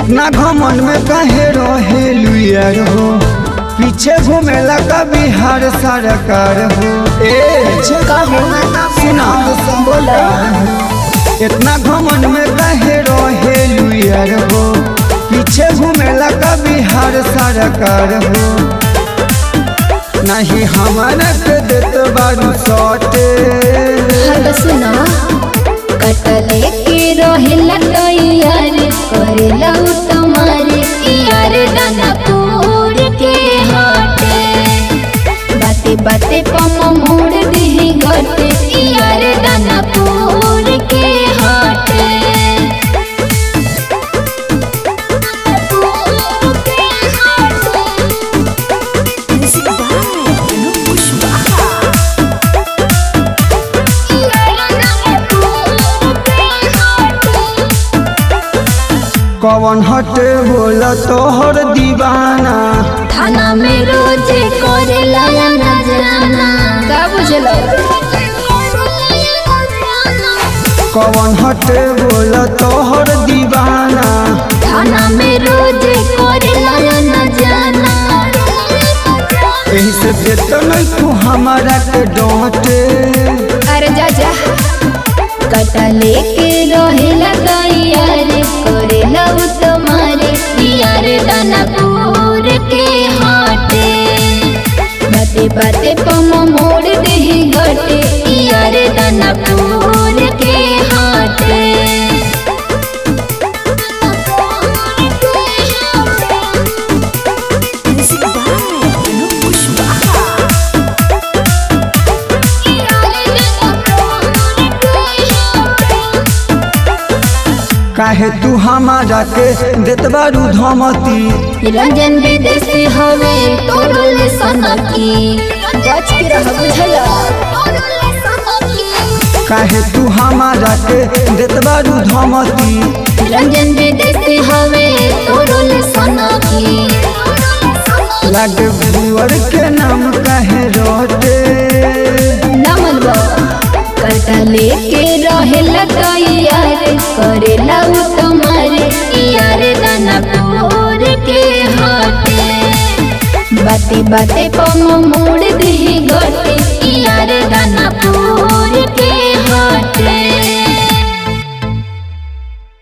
इतना घमन में काहे रहे लुयर हो पीछे घूमेला का बिहार सरकार हो ए का हो सुना बोला इतना घमन में काहे रहे लुयर हो पीछे घूमेला का बिहार सरकार हो नहीं हमारा के देत बारू सटे हल सुना कटले के रहेला तैयार करेला उ तुम्हारे यार दानापुर के हाटे बाते बाते पम मोड़ दी घटे यार दानापुर के हाटे कवन हटे बोला तोहर दीवाना थाना में रोजे करेला ना जाना का बुझलो कवन हटे बोला तोहर दीवाना थाना में रोजे करेला ना जाना एही से देत नहीं तू हमारा के डांटे अरे जा जा कटा लेके रहेला तैयार करेला उ तुम्हारे यार दानापुर के हाटे बाते बाते पम मोड़ दे घटे यार दानापुर के हाटे काहे तू हमारा के देत बारू धमती रंजन विदेशी हवे तोरल सनकी बच के रह बुझला काहे तू हमारा के देत बारू धमती रंजन विदेशी हवे तोरल सनकी लागे बुअर के नाम काहे रोटे नमन कटा लेके रहेला तैयार करेला उ तुम्हारे यार दानापुर के हाथे बाते बाते पम मोड़ दी